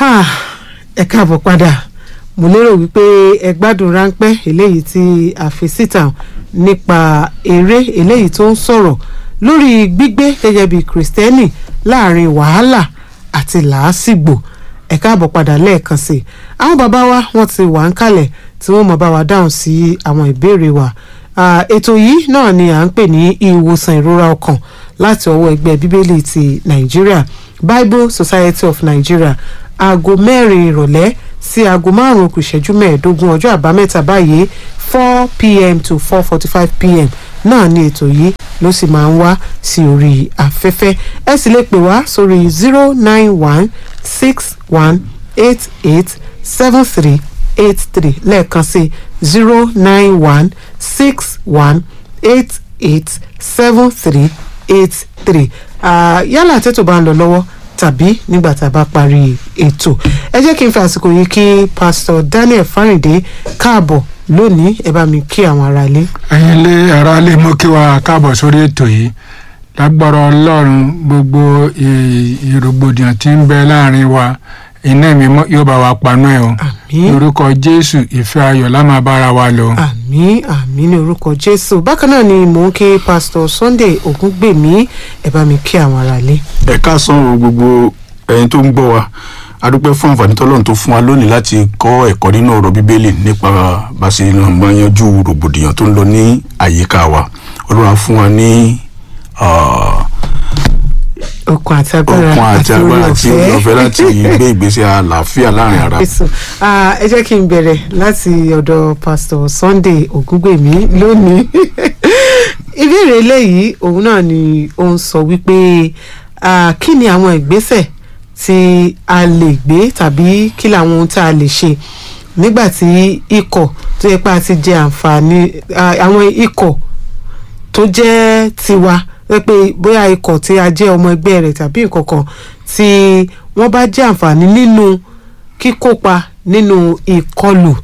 Ah, ẹ káàbọ̀ padà mo lérò wípé ẹ gbádùn ráńpẹ́ eléyìí tí a fi síta nípa eré eléyìí tó ń sọ̀rọ̀ lórí gbígbé gẹ́gẹ́ bí kìrìsìtẹ́nì láàrin wàhálà àti làásìgbò ẹ káàbọ̀ padà lẹ́ẹ̀kan sí i àwọn bàbá wa wọ́n ti wà ń kalẹ̀ tí wọ́n mọ̀ bá wa dáhùn sí àwọn ìbéèrè wa Ah, ètò yìí náà ni à ń pè ní ìwòsàn ìrora ọkàn láti ọwọ́ ẹgbẹ́ bíbélì ti nàìjíríà bible society of nigeria aago mẹ́rin ìrọ̀lẹ́ sí aago márùn-ún kù ìṣẹ́jú mẹ́ẹ̀ẹ́dógún ọjọ́ àbámẹ́ta báyìí four pm to four forty five pm náà ni ètò yìí ló sì máa ń wá sí orí afẹ́fẹ́ ẹ sì lè pè wá sórí zero nine one six one eight eight seven three eight three lẹ́ẹ̀kan sí zero nine one six one eight eight seven three eight three yálà tètò bá ń lọ lọ́wọ́ tàbí nígbà tá a bá parí ètò ẹ jẹ́ kí n fi àsìkò yìí kí pásítọ̀ Daniel Fáríndé káàbọ̀ lónìí ẹ bá mi kí àwọn aráalé. ẹ̀yin lé ara lè mú kí wa káàbọ̀ sórí ètò yìí lágbára ọlọ́run gbogbo ì- ìrògbòdìyàn tí ń bẹ láàrin wa iná mi yóò bá wa panú ẹ̀ o àmín lórúkọ jésù ìfẹ́ ayọ̀ la máa bára wa lò. àmín àmín ní orúkọ jésù bákan náà ni mò ń kí pásítọ̀ Sunday Ògúngbèmí ẹ bá mi kí àwọn aráalé. ẹ káàsán o gbogbo ẹ̀yin tó ń gbọ́ wa a dúpẹ́ fún àǹfààní tọ́lọ́run tó fún wa lónìí láti kọ́ ẹ̀kọ́ nínú ọ̀rọ̀ bíbélì nípa bá a ṣe lè máa yanjú rògbòdìyàn tó ń lọ ní àyíká wa ọlọ́run á fún wa ní ah, okun àti agbára okun àti agbára àti oore ọ̀fẹ́ láti gbé ìgbésẹ̀ àlàáfíà láàrin ara. Jésù. Ah, ẹ jẹ́ kí n bẹ̀rẹ̀ láti ọ̀dọ̀ pásítọ̀ Sunday Ògúngbèmí lónìí ìbéèrè eléyìí òun náà ni ó ń sọ wípé ah, kí ni àwọn ìgbésẹ̀ tí a lè gbé tàbí kí làwọn ohun tí a lè ṣe nígbà tí ikọ̀ tó yẹ pé a ti jẹ àǹfààní ah, àwọn ikọ̀ tó jẹ́ tiwa wẹ́ pé bóyá ikọ̀ tí a jẹ́ ọmọ ẹgbẹ́ rẹ̀ tàbí nǹkan kan tí wọ́n bá jẹ́ àǹfààní nínú kíkópa nínú ìkọlù.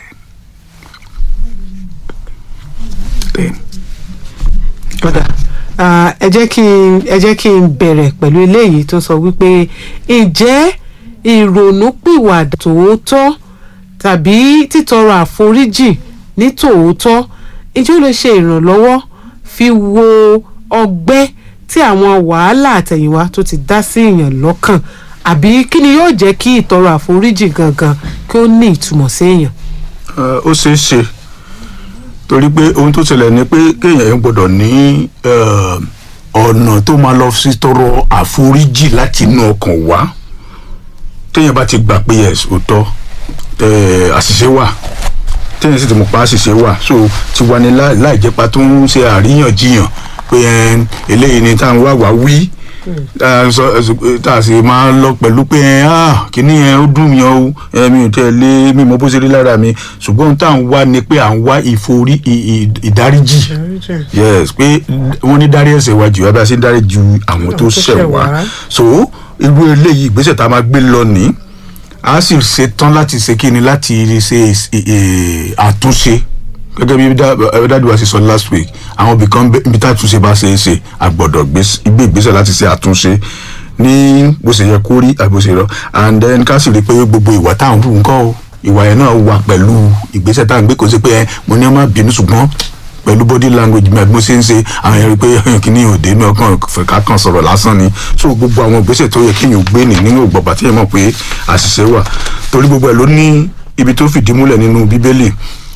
Ọ̀dà ah, ẹ jẹ́ kí n ẹ jẹ́ kí n bẹ̀rẹ̀ pẹ̀lú eléyìí tó sọ wípé ǹjẹ́ ìrònúpìwàdà tòótọ́ tàbí títọrọ àforíjì ní tòótọ́ ǹjẹ́ ó lè ṣe ìrànlọ́wọ́ fi wo ọgbẹ́ tí àwọn wàhálà àtẹ̀yìnwá tó ti dá sí èèyàn lọ́kàn àbí kí ni yóò jẹ́ kí ìtọrọ àforíjì gangan kí ó ní ìtumọ̀ sí èèyàn. Eh, ó ṣeé ṣe torí pé ohun tó ṣẹlẹ̀ ni pé kéèyàn yẹn gbọ́dọ̀ ní eh, ọ̀nà tó máa lọ sí tọrọ àforíjì láti inú ọkàn wá téèyàn bá ti gbà pé yes òótọ́ eh, àṣìṣe wà téèyàn sì ti mọ̀ pa àṣìṣe wà so ti wà ní láì láì jẹ́ pa tó ń ṣe àríyànjiyàn pé eh, eléyìí ni tá à ń wá wá wí tá a sọ- ẹ- tá a sì máa lọ pẹ̀lú pé ẹ ah kíní yẹn ó dùn mí o ẹ mi ò tẹ́ lé mi mọ bó ṣe rí lára mi ṣùgbọ́n ohun tá à ń wá ni pé à ń wá ìforí ì- ì- ìdáríjì yes pé wọ́n ní dárí ẹ̀ṣẹ̀ wa jù wá bí a ṣe ń dárí ju àwọn tó tó ṣẹ̀ ṣẹ̀ wá wá. so irú eléyìí ìgbésẹ̀ tá a máa gbé lọ ní a sì ṣe tán láti ṣe kíni láti ṣe ì- ì- àtúnṣe gẹ́gẹ́ bí dá- dáàdi wa ṣe sọ last week àwọn ibì kan bẹ- ibi tá àtúnṣe bá ṣe é ṣe a gbọ́dọ̀ gbé gbé ìgbésẹ̀ láti ṣe àtúnṣe ní bó ṣe yẹ kó rí àbí bó ṣe lọ and then ká sì rí i pé gbogbo ìwà tá à ń hù ńkọ́ o ìwà yẹn náà wà pẹ̀lú ìgbésẹ̀ tá à ń gbé kò sí pé ẹ mo ní ọmọ bínú ṣùgbọ́n pẹ̀lú body language mi àbí mo ṣe ń ṣe àwọn yẹn rí i pé kíní òde inú ọkàn fẹ̀ká kan sọ̀rọ̀ lásán ni so gbogbo àwọn ìgbésẹ̀ tó yẹ kéèyàn gbé nì nínú ìgbọ̀gbà tí yẹn mọ̀ pé àṣìṣe wà torí gbogbo ẹ̀ ló ní ibi tó fìdí múlẹ̀ nínú bíbélì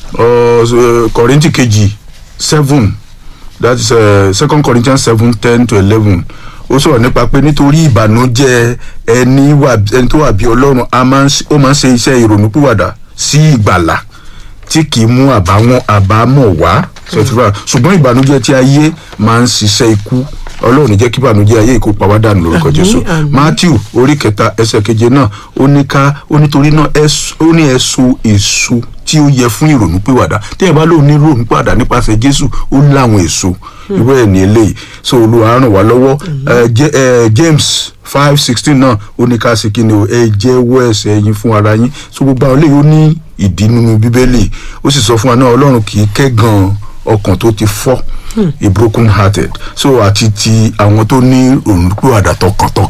kọ̀rìntì kejì seven that is uh, second corinthians seven ten to eleven ó sọ̀rọ̀ nípa pé nítorí ìbànújẹ́ ẹni wà ẹni tó wà bí ọlọ́run a máa ń ṣe- ó máa ń ṣe iṣẹ́ ìrònúpìwàdà sí ìgbàlà tí kì í mú àbáwọn àbámọ̀ wá ṣètìlá ṣùgbọ́n ìbànújẹ́ tí ayé máa ń ṣiṣẹ́ ikú ọlọ́run ní jẹ́ kí ìbànújẹ́ ayé ìkó pa wá dànù lórúkọ Àmín, jésù àmín. matthew orí kẹta ẹsẹ̀ keje náà ó ní ká ó nítorí náà ẹs- ó ní ẹ̀sùn èso tí ó yẹ fún ìrònúpìwàdà téèyàn bá lóun ní ìrònúpìwàdà nípasẹ̀ jésù ó láwọn èso irú ẹ̀ ní eléyìí so olúwa ràn wá lọ́wọ́ Eh, Je- eh, james five sixteen náà ó ní ká sí kíni o ẹ jẹ́wọ́ ẹ̀ṣẹ̀ yín fún ara yín so gbogbo àwọn eléyìí ó ní ìdí nínú bíbélì ó sì sọ fún wa náà ọlọ́run kì í kẹ́gàn ọkàn tó ti fọ́ a broken hearted so àti ti àwọn tó ní òǹkúwàdà tọkàntọkàn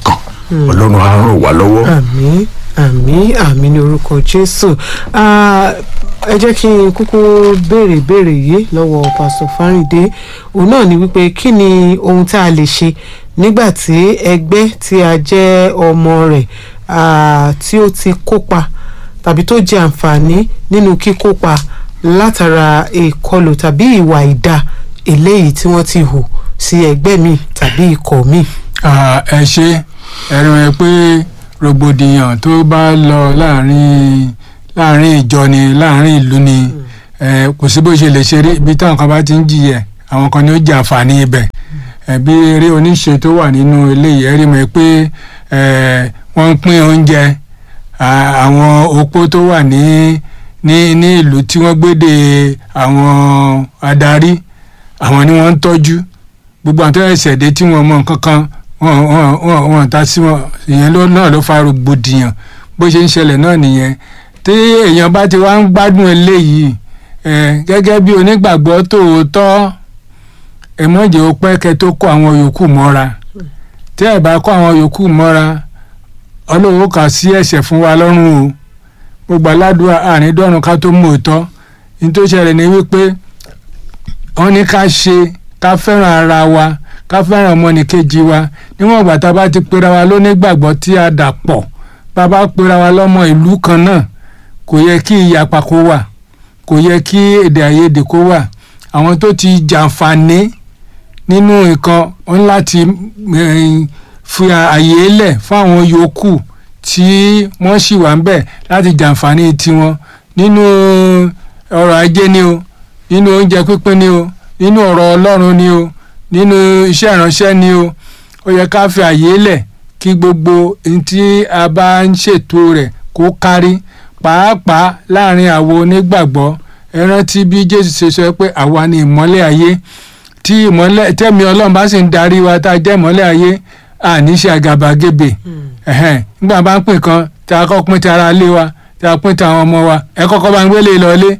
ọlọ́run á ràn wá lọ́wọ́. àmín àmín àmín ní orúkọ jésù Ah, ẹ jẹ́ kí n kúkú béèrè béèrè yìí lọ́wọ́ pásítọ̀ fáríndé òun náà ni wípé kí ni ohun tá a lè ṣe nígbà tí ẹgbẹ́ tí a jẹ́ ọmọ rẹ̀ ah, tí ó ti kópa tàbí tó jẹ àǹfààní nínú kíkópa látara ìkọlù tàbí ìwà ìdá eléyìí tí wọ́n ti hù sí ẹgbẹ́ mi tàbí ikọ̀ mi. Ah, ẹ ṣe ẹ̀rọ ẹ pé rògbòdìyàn tó bá lọ láàrin láàrin ìjọ ni láàrin ìlú ni ẹ kò sí bó ṣe lè ṣeré ibi táwọn kan bá ti ń jìyẹ àwọn kan ní ó jẹ àǹfààní ibẹ̀ ẹ bí eré oníṣe tó wà nínú eléyìí ẹ rí mọ̀ pé ẹ wọ́n ń pín oúnjẹ à- àwọn opó tó wà ní ní ní ìlú tí wọ́n gbédè àwọn adarí àwọn ni wọ́n ń tọ́jú gbogbo àwọn tó ẹsẹ̀ dé tí wọ́n mọ nǹkan kan wọ́n wọ́n wọ́n wọ́n ta sí wọn ìyẹn ló náà ló fa rògbòdìyàn bó ṣe ń ṣẹlẹ̀ náà nìyẹn tí èèyàn bá ti wá ń gbádùn eléyìí ẹ gẹ́gẹ́ bí onígbàgbọ́ tòótọ́ ẹ mọ̀jẹ̀ ó pẹ́ kẹ́ tó kó àwọn yòókù mọ́ra tí ẹ bá kó àwọn yòókù mọ́ra ọlọ́wọ́ kà sí ẹ̀ṣẹ̀ fún wa lọ́rùn o gbogbo aládùúgbò àárín dọ́run ká tó mú òótọ́ ní tó ṣẹlẹ̀ ní wípé wọ́n ní ká ṣe ká fẹ́ràn ara wa ká fẹ́ràn ọmọnìkejì wa níwọ̀n ìgbà tá a bá ti pera wa lónígbàgbọ́ tí a dà pọ̀ bá a bá pera wa lọ́mọ ìlú kan náà kò yẹ kí ìyapa kó wà kò yẹ kí èdè àìyedè kó wà àwọn tó ti jàǹfààní nínú nǹkan wọn láti eh, fi àyè lẹ̀ fún àwọn yòókù tí wọ́n sì wà ń bẹ̀ láti jàǹfààní tiwọn nínú ọrọ̀ ajé ni o nínú oúnjẹ pínpín ni o nínú ọ̀rọ̀ ọlọ́run ni o nínú iṣẹ́ ìránṣẹ́ ni o ó yẹ ká fi àyè lẹ̀ kí gbogbo ohun tí a bá ń ṣètò rẹ̀ kó kárí pàápàá láàrin àwọn onígbàgbọ́ ẹ rántí bí jésù ṣe sọ pé àwa ni ìmọ́lẹ̀ ayé tí ìmọ́lẹ̀ tẹ́mi ọlọ́run bá sì ń darí wa tá a jẹ́ ìmọ́lẹ̀ ayé àní ṣe àgàbàgebè ẹ̀hẹ́n nígbà bá ń pín kan tí a kọ́ pín ti ara ilé wa tí a pín ti àwọn ọmọ wa ẹ kọ́kọ́ bá ń gbélé lọlé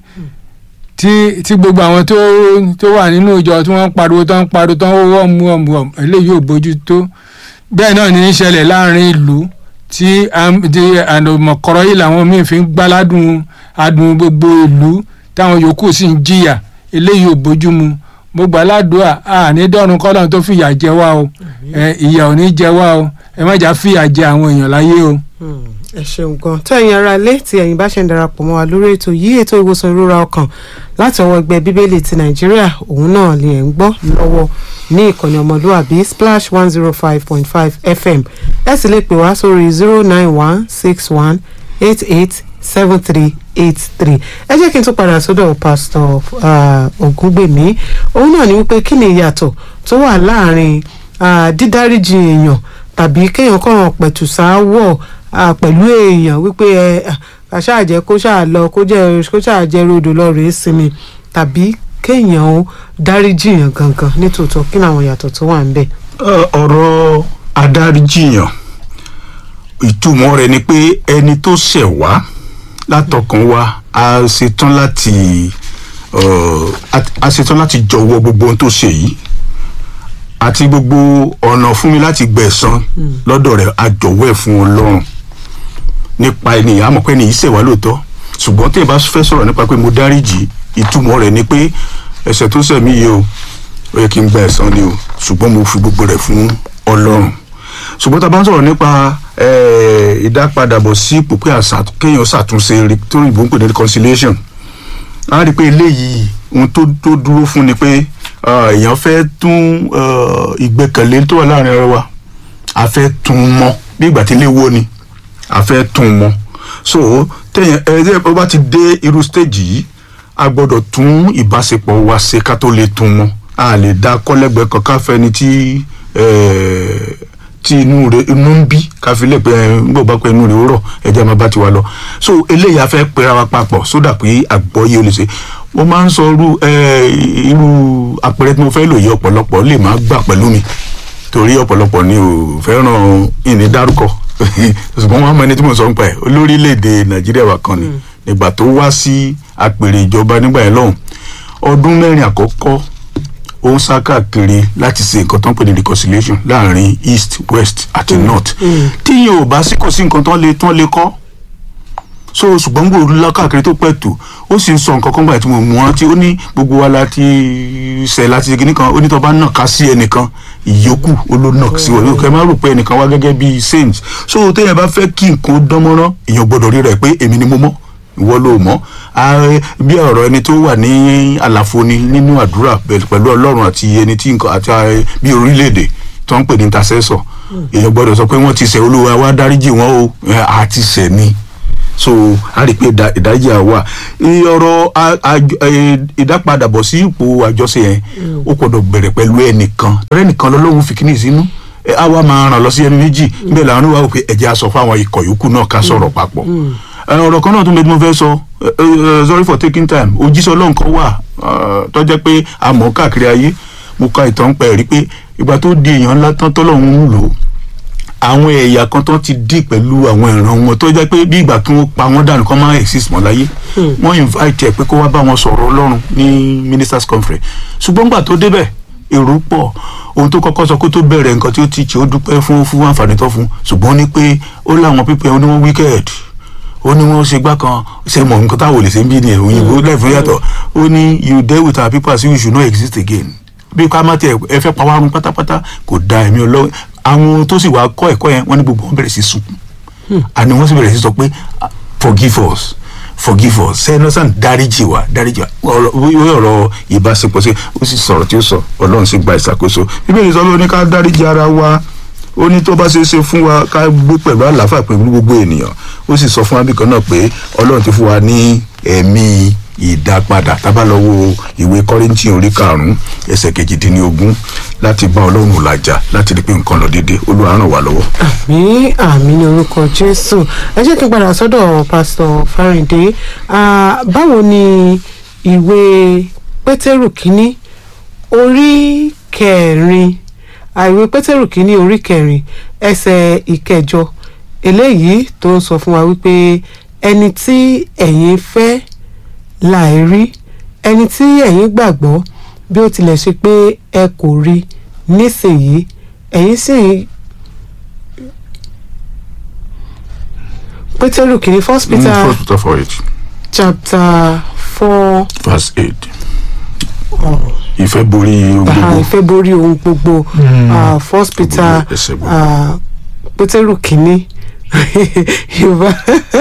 tí tí gbogbo àwọn tó tó wà nínú ìjọ tí wọ́n ń pariwo tó ń pariwo tó ń wọ́ mu ọ̀mù ọ̀mù eléyìí ò bójú tó bẹ́ẹ̀ náà ní í ṣẹlẹ̀ láàrin ìlú tí àmọ̀kọ́rọ́ yìí làwọn míì fi ń gbáládùn adùn gbogbo ìlú táwọn yòókù sì ń jìyà eléyìí ò bójú mu mo gbà ládùúà àní dọ́run kọ́lọ́n tó fìyà jẹ wá o ẹ, ìyà ò ní jẹ wá o ẹ má jà fìyà jẹ àwọn èèyàn láyé o. ẹ ṣeun gan tó ẹ̀yin ará ilé tí ẹ̀yin bá ṣe ń darapọ̀ mọ́ wa lórí ètò yìí ètò ìwòsàn ìrora ọkàn láti ọwọ́ ẹgbẹ́ bíbélì ti nàìjíríà òun náà lè ẹ̀ ń gbọ́ lọ́wọ́ ní ìkànnì ọmọlúwàbí splash one zero five point five fm ẹ sì lè pè wá sórí zero nine one six one eight eight seven three eight three ẹ jẹ́ kí n tún padà sọ́dọ̀ pásítọ̀ ah, ògúngbèmí òun náà ní wípé kí ni ìyàtọ̀ tó wà láàrin ah, dídáríjì èèyàn tàbí kéèyàn kàn pẹ̀tù sáwọ̀ ah, pẹ̀lú èèyàn wípé ẹ ah, ká ṣáà jẹ́ kó ṣáà lọ kó jẹ́ kó ṣáà jẹ́ rodò lọ rèé sinmi tàbí kéèyàn ó dáríjì yàn gangan nítòótọ́ kí ni àwọn ìyàtọ̀ tó wà ń bẹ̀. Ẹ, ọ̀rọ̀ adáríjìyàn ìtumọ̀ rẹ̀ ni pé ẹni tó ṣẹ̀ wá látọkàn wa a ṣetán láti ọ, a- a ṣetán láti jọ̀wọ́ gbogbo ohun tó ṣe yìí àti gbogbo ọ̀nà fún mi láti gbẹ̀san lọ́dọ̀ rẹ̀ a jọ̀wọ́ ẹ̀ fún Ọlọ́run nípa ẹni àmọ́ pé ẹni yìí ṣẹ̀ wá lóòótọ́ ṣùgbọ́n tí ẹ bá fẹ́ sọ̀rọ̀ nípa pé mo dáríjì ìtumọ̀ rẹ̀ ni pé ẹ̀ṣẹ̀ tó ṣẹ̀ mí yìí o ó yẹ kí n gba ẹ̀san ni o ṣùgbọ́n mo fi gbogbo rẹ̀ fún Ọlọ́run ṣùgbọ́n tá a bá ń sọ̀rọ̀ nípa eh, ìdápadàbọ̀ sí ipò pé àṣà kéèyàn ṣàtúnṣe re- tó ìbò ń pè ní reconciliation a rí i pé eléyìí ohun tó tó dúró fún ni pé ah, èèyàn fẹ́ tún ah, ìgbẹ́kẹ̀lé tó wà láàrin ara wa a fẹ́ tún un mọ́ bí ìgbà tí ilé wó ni a fẹ́ tún un mọ́ so téèyàn ẹ ẹ bá ti dé irú stage yìí a gbọ́dọ̀ tún ìbáṣepọ̀ wa ṣe ká tó lè tún un mọ́ a lè dá kọ́lẹ́gbẹ̀ẹ́ kan ká fẹ́ni tí eh, tí inú rẹ̀ inú ń bí ká fi lè pé ẹ ń gbọ́ bá pé inú rẹ̀ ó rọ̀ ẹ̀jẹ̀ máa bá ti wa lọ so eléyìí a fẹ́ pera wa papọ̀ sódà pé àgbọ́yé o lè ṣe mo máa ń sọ irú eh, irú àpẹẹrẹ tí mo fẹ́ lò yí ọ̀pọ̀lọpọ̀ lè má gbà pẹ̀lú mi torí ọ̀pọ̀lọpọ̀ ni ò fẹ́ràn ìní dárúkọ ṣùgbọ́n wọn mọ ẹni tí mo sọ ń pa ẹ̀ olórílẹ̀‐èdè nàìjíríà wa kan ni nígbà tó wá sí àpèrè ìjọba nígbà yẹn lọ́hùn ọdún mẹ́rin àkọ́kọ́ ó ń sá káàkiri láti ṣe nǹkan tó ń pè ní reconciliation láàrin east west àti north tíyẹn ò bá sí kò sí nǹkan tó ń lè tó ń lè kọ́ so ṣùgbọ́n gbòòrò lọ káàkiri tó pẹ̀ tó ó sì ń sọ nǹkan kan gbà tí mo mú wọn tí ó ní gbogbo wa láti ṣe láti ṣe kìnnì kan ó ní tó bá nà ká sí ẹnìkan ìyókù ó ló nà sí wọn kẹ má rò pé ẹnìkan wá gẹ́gẹ́ bíi saint so téèyàn bá fẹ́ kí nǹkan dánmọ́rán èèyàn gbọ́dọ̀ rí rẹ̀ pé èmi ni mo mọ́ ìwọ ló mọ̀ ààrẹ bí ọ̀rọ̀ ẹni tó wà ní àlàfo ni nínú àdúrà pẹ̀lú ọlọ́run àti ẹni tí nǹkan àti ààrẹ bí orílẹ̀-èdè tó ń pè ní intercessor èèyàn gbọ́dọ̀ sọ pé wọ́n ti ṣẹ̀ olúwa wá dáríjì wọn o ẹ̀, àti ṣẹ̀ ni so a rí i pé ìdá- ìdájí àwa ọ̀rọ̀ a- àjọ- ẹ, ìdápadàbọ̀ sí ipò àjọṣe yẹn ó gbọ́dọ̀ bẹ̀rẹ̀ pẹ̀lú ẹnìkan ọ̀rẹ́ nìkan lọ́lọ́run fi kíní sínú ẹ, á wá máa ràn lọ sí ẹni méjì bẹ́ẹ̀ làwọn wá wò pé ẹ̀jẹ̀ aṣọ fáwọn ikọ̀ yòókù náà ká sọ̀rọ̀ papọ̀ ẹ, ọ̀rọ̀ kan náà tún lè mo fẹ́ sọ ẹ, ẹ, sorry for taking time òjíṣẹ́ ọlọ́run kan wà ẹ, tó jẹ́ pé a mọ̀ káàkiri ayé mo ka ìtàn pẹ̀ rí pé ìgbà tó di èèyàn ńlá tán tọ́lọ́run ń lò ó àwọn ẹ̀yà kan tó ti dì pẹ̀lú àwọn ìran wọn tó jẹ́ pé bí ìgbà kí wọ́n pa wọ́n dànù kán máa exist mọ́ láyé wọ́n invite ẹ̀ pé kó wá bá wọn sọ̀rọ̀ ọlọ́run ní ministers conference ṣùgbọ́n gbà tó débẹ̀ èrò pọ̀ ohun tó kọ́kọ́ sọ kó tó bẹ̀rẹ̀ nǹkan tí ó ti ṣe ó dúpẹ́ fún fún àǹfààní tó fún ṣùgbọ́n ó ní pé ó láwọn pípẹ́ ó ní wọ́n wicked ó ní wọ́n ṣe gbá kan ṣe mọ̀ nǹkan táwọn ò lè ṣe ń bí ni òyìnbó lẹ́fún yàtọ̀ ó ní you deal with our people as if you should not exist again bí ká má tiẹ̀ ẹ fẹ́ pa wá run pátápátá kò da ẹ̀mí ọlọ́run àwọn tó sì wá kọ́ ẹ̀kọ́ yẹn wọ́n ní gbogbo wọn bẹ̀rẹ̀ sí sunkún àní wọ́n sì bẹ̀rẹ̀ sí sọ pé ah, forgive us forgive us sẹ́nọ́sàn dáríjì wá dáríjì wá ọ̀rọ̀ wí ọ̀rọ̀ ìbáṣepọ̀ sí ó sì sọ̀rọ̀ tí ó sọ ọlọ́run sì gba ìṣàkóso bíbélì sọ ló ní ká dáríjì ara wa ó ní tó bá ṣe é ṣe fún wa ká gbé pẹ̀lú àlàáfíà pẹ̀lú gbogbo ènìyàn ó sì sọ fún wa bí kan náà pé ọlọ́run ti fún wa ní ẹ̀mí ìdápadà tábà lọ wo ìwé kọ́rìntì orí karùn-ún ẹsẹ̀ kejìdínlógún láti bá ọlọ́run làjà láti rí pé nǹkan lọ déédéé olúwa ràn wá lọ́wọ́. àmì àmì ní orúkọ jésù ẹ jẹ́ kí n padà sọ́dọ̀ pásítọ̀ fáríndé Ah, báwo ni ìwé pétérù kínní orí kẹrin ah, ìwé pétérù kínní orí kẹrin ẹsẹ̀ ìkẹjọ eléyìí tó ń sọ fún wa wípé ẹni tí ẹ̀yin fẹ́ láì rí ẹni tí ẹ̀yin gbàgbọ́ bí ó tilẹ̀ ṣe pé ẹ kò rí nísìnyí ẹ̀yin sì ń pétérù kìíní first peter Mm, First Peter four eight chapter four verse eight oh, ìfẹ́ borí ohun ah, gbogbo ìfẹ́ borí ohun gbogbo ah, first peter Gbogbo ẹsẹ̀ gbogbo. ah, pétérù kìíní yorùbá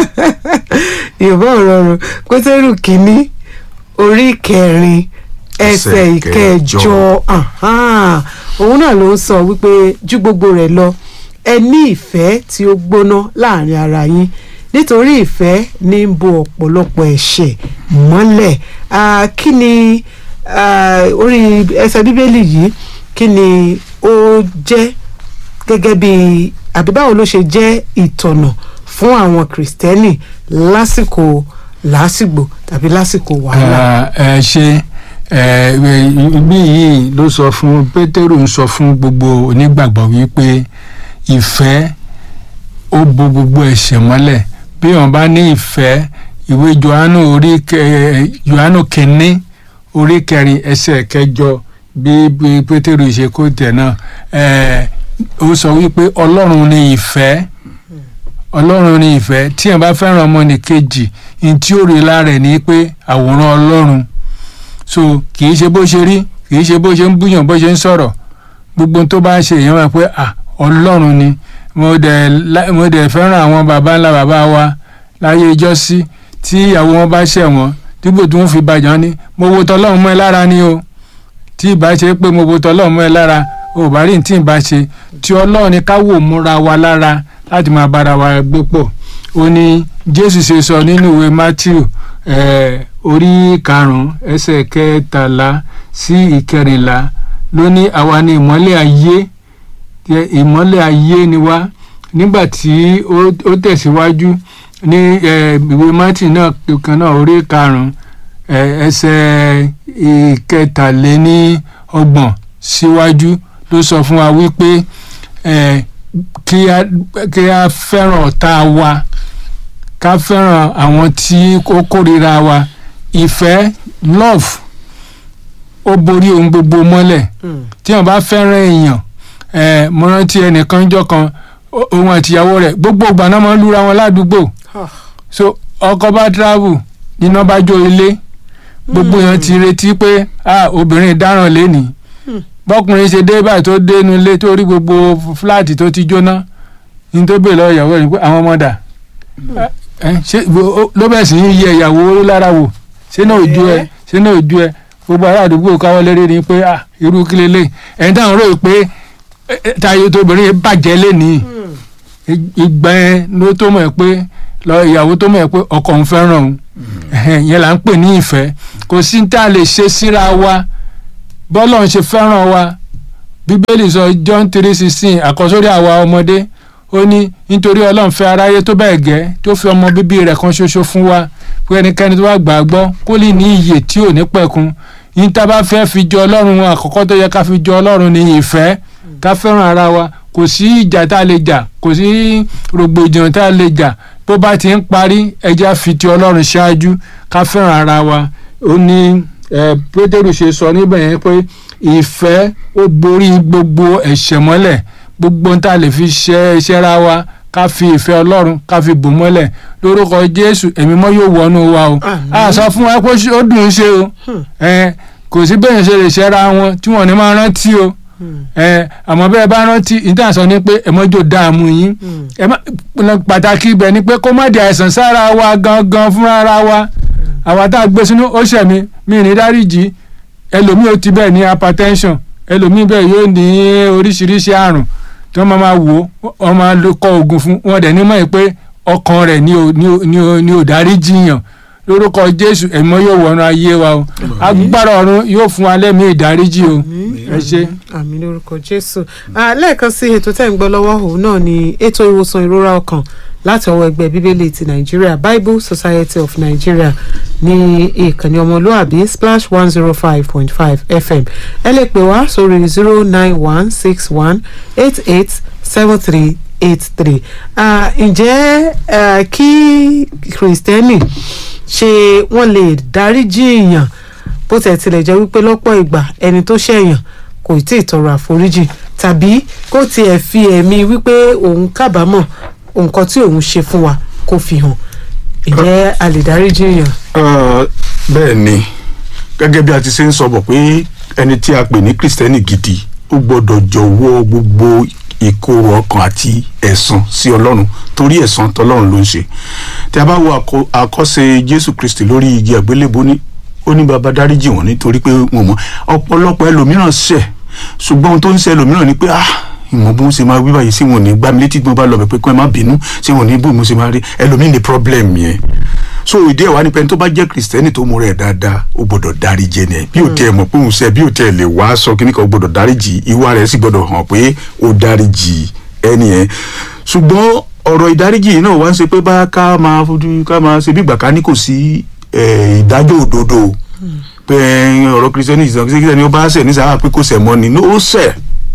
yorùbá ọ̀rọ̀ rẹ̀ pétérù kìíní orí kẹrin ẹsẹ̀ Ẹsẹ̀ ìkẹjọ ìkẹjọ. ahán. òun náà ló ń sọ wípé ju gbogbo rẹ̀ lọ ẹ ní ìfẹ́ tí ó gbóná láàrin ara yín nítorí ìfẹ́ ní ń bo ọ̀pọ̀lọpọ̀ ẹ̀ṣẹ̀ mọ́lẹ̀ Ah, kí ni ah, orí ẹsẹ̀ bíbélì yìí kí ni ó jẹ́ gẹ́gẹ́ bí àbí báwo ló ṣe jẹ́ ìtọ̀nà fún àwọn kìrìsìtẹ́nì lásìkò lásìgbò tàbí lásìkò wàhálà. ẹ ṣe ẹ bí yìí ló sọ fún pétérù ń sọ fún gbogbo onígbàgbọ́ wípé ìfẹ́ ó bo gbogbo ẹ̀ṣẹ̀ mọ́lẹ̀ bí wọ́n bá ní ìfẹ́ ìwé johannu orí kẹ- johannu kínní orí kẹrin ẹsẹ̀ kẹjọ bí bí pétérù ṣe kó tẹ̀ náà ẹ ó sọ wípé ọlọ́run ní ìfẹ́ ọlọ́run ní ìfẹ́ tí ẹ̀ bá fẹ́ràn ọmọnìkejì ní tí ó rí lára ẹ̀ ní pé àwòrán ọlọ́run so kì í ṣe bó ṣe rí kì í ṣe bó ṣe ń búyàn bó ṣe ń sọ̀rọ̀ gbogbo tó bá ń ṣe èèyàn wá pé à ọlọ́run ni mo dẹ̀ lá- mo dẹ̀ fẹ́ràn àwọn baba ńlá baba wa láyé ìjọ́sí tí ìyàwó wọn bá ṣẹ̀ wọ́n dípò tí wọ́n fi bàjọ́ ní mo wo tọ́lọ́run mọ́ ẹ lára ni o tí ìbá ṣe pé mo wo tọ́lọ́run mọ́ ẹ lára ò bá rí ní tí ìbá ṣe tí ọlọ́run ni ká wò múra wa lára láti máa bára wa gbé pọ̀ ó ní jésù ṣe sọ nínú ìwé matthew eh, orí karùn-ún ẹsẹ̀ kẹtàlá sí ìkẹrìnlá ló ní àwa ni ìmọ́lẹ̀ ayé Tí- ìmọ́lẹ̀ ayé ni wá nígbà tí ó ó tẹ̀síwájú ní eh, ìwé matthew náà kan náà orí karùn-ún eh, ẹsẹ̀ ìkẹtàléní ọgbọ̀n síwájú ló sọ fún wa wípé eh, kí a kí a fẹ́ràn ọ̀tá wa ká fẹ́ràn àwọn tí ó kórìíra wa ìfẹ́ love ó borí ohun gbogbo mọ́lẹ̀ Mm. tí wọn bá fẹ́ràn èèyàn ẹ mo rántí ẹnìkan jọ kan ó- òun àtìyàwó rẹ̀ gbogbo ìgbà náà máa ń lura wọn ládùúgbò Ah. so ọkọ bá travel níná bá jó ilé gbogbo èèyàn ti retí pé ah obìnrin dáràn lẹ́nìí Hmm. bọ́kùnrin ṣe dé báyìí tó dé inú ilé tó rí gbogbo fúláàtì tó ti jóná ní tó bèèrè lọ́wọ́ ìyàwó rẹ̀ ni pé àwọn ọmọ dà ẹ ṣé wo- ó- ló bẹ̀ sí í yẹ ìyàwó lára wò ṣé náà ojú ẹ Eh. ṣé náà ojú ẹ gbogbo ará àdúgbò káwọ́ lérí ni pé ah irú kí lélẹ̀ ẹ̀yin táwọn rò pé eh, eh, táyé tóbìnrin bàjẹ́ lẹ́nìí Mm. ìgbà yẹn ló tó mọ̀ ẹ́ pé lọ ìyàwó tó mọ̀ ẹ́ pé ọkọ òun fẹ́ràn òun Ẹ̀hẹ̀n, yẹn là ń pè ní ìfẹ́ kò sí tá a lè ṣe síra wa bọ́lọ̀ ń ṣe fẹ́ràn wa bíbélì sọ John three sixteen àkọsórí àwa ọmọdé ó ní nítorí ọlọ́run fẹ́ aráyé tó bẹ́ẹ̀ gẹ́ tó fi ọmọ bíbí rẹ̀ kan ṣoṣo fún wa pé ẹnikẹ́ni tó bá gbà á gbọ́ kó lè ní iyè tí ò ní pẹ̀kun yín tá a bá fẹ́ fi jọ ọlọ́run wọn àkọ́kọ́ tó yẹ ká fi jọ ọlọ́run ní ìfẹ́ ká fẹ́ràn ara wa kò sí ìjà tá a lè jà kò sí rògbòdìyàn tá a lè jà bó bá ti ń parí ẹja fi ti ọlọ́run ṣáájú ká fẹ́ràn ara wa ó ní eh, pétérù ṣe sọ níbẹ̀ yẹn pé ìfẹ́ ó borí gbogbo ẹ̀ṣẹ̀ mọ́lẹ̀ gbogbo ohun tá a lè fi ṣe ṣẹ́ra wa ká fi ìfẹ́ ọlọ́run ká fi bò mọ́lẹ̀ lórúkọ jésù ẹ̀mí mọ́ yóò wọnú wa o Àmín. a sọ fún wa pé ó dùn ún ṣe o Hmm. Eh, kò sí bẹ́ẹ̀ ṣe lè ṣẹ́ra wọn tí wọ́n ní máa rántí o Mm. ẹ àmọ́ bẹ́ẹ̀ bá rántí ìtàn sọ ni pé ẹ mọ́jọ́ dààmú yín Mm. ẹ má pàtàkì ibẹ̀ ni pé kó má di àìsàn sára wa gangan fúnra ara wa àwa tá a gbé sínú ó ṣẹ̀mí mi ní dáríjì ẹlòmíì ó ti bẹ́ẹ̀ ní hypertension ẹlòmíì bẹ́ẹ̀ yóò ní oríṣiríṣi àrùn tí wọ́n máa ma wò ó wọ́n máa lo kọ oògùn fún wọn dẹ̀ nímọ̀ pé ọkàn rẹ̀ ni ò ní ò ní ò ní ò dáríjì yàn lórúkọ Jésù ẹ̀mọ́ yóò wọnú ayé wa o agbára ọ̀run yóò fún wa lẹ́mìí ìdáríjì o ẹ ṣé. àmín lórúkọ jésù Ah, lẹ́ẹ̀kan sí ètò tẹ́ ń gbọ́ lọ́wọ́ òun náà ni ètò ìwòsàn ìrora ọkàn láti ọwọ́ ẹgbẹ́ bíbélì ti nàìjíríà bible society of nigeria ní ìkànnì ọmọlúàbí splash one zero five point five fm ẹ lè pè wá sórí zero nine one six one eight eight seven three eight three ǹjẹ́ ah, kí kìrìsìtẹ́nì ṣe wọ́n lè dáríjì èèyàn bó tẹ̀ tilẹ̀ jẹ́ wípé lọ́pọ̀ ìgbà ẹni tó ṣẹ̀yàn kò tí ì tọrọ àforíjì tàbí kó tiẹ̀ fi ẹ̀mí wípé òun kábàámọ̀ nǹkan tí òun ṣe fún wa kó fi hàn ìjẹ́ a lè dáríjì èèyàn. Ah, bẹ́ẹ̀ ni gẹ́gẹ́ bí a ti ṣe ń sọ bọ̀ pé ẹni tí a pè ní kristẹni gidi ó gbọ́dọ̀ jọ̀wọ́ gbogbo ìkorò ọkàn àti ẹ̀san sí ọlọ́run torí ẹ̀san tọlọ́run ló ń ṣe tí a bá wo àkọ- àkọsẹ̀ jésù kristi lórí igi àgbélébó ní ó ní baba dáríjì wọn nítorí pé wọn mọ ọ̀pọ̀lọpọ̀ ẹlòmíràn ṣẹ̀ ṣùgbọ́n ohun tó ń ṣe ẹlòmíràn ni pé ah ìmọ̀ bó ń ṣe máa wí báyìí sí wọn ò ní gbá mi létí tí mo bá lọ bẹ̀ pé kí wọ́n má bínú sí wọn ò ní bó mo ṣe máa rí ẹlòmíì ní problem yẹn so ìdí ẹ̀ wá ní pẹ́ni tó bá jẹ́ kìrìsìtẹ́nì tó mú rẹ̀ dáadáa ó gbọ́dọ̀ dáríjì ẹni ẹ̀ bí ò tẹ́ ẹ mọ̀ pé òun ṣe bí ò tẹ́ ẹ lè wá sọ kíní kan ó gbọ́dọ̀ dáríjì ìwà rẹ̀ sì gbọ́dọ̀ hàn pé ó dáríjì ẹni ẹ̀ ṣùgbọ́n ọ̀rọ̀ ìdáríjì yìí náà wá ń ṣe pé bá ká máa fojú ká máa ṣe bí ìgbà ká ní kò sí eh, ìdájọ́ òdodo pé eh, ọ̀rọ̀ kìrìsìtẹ́nì ìsàn kìrìsìtẹ́nì ó bá ṣẹ̀ ní sábà pé kò ṣẹ̀ mọ́ ni ó ṣẹ̀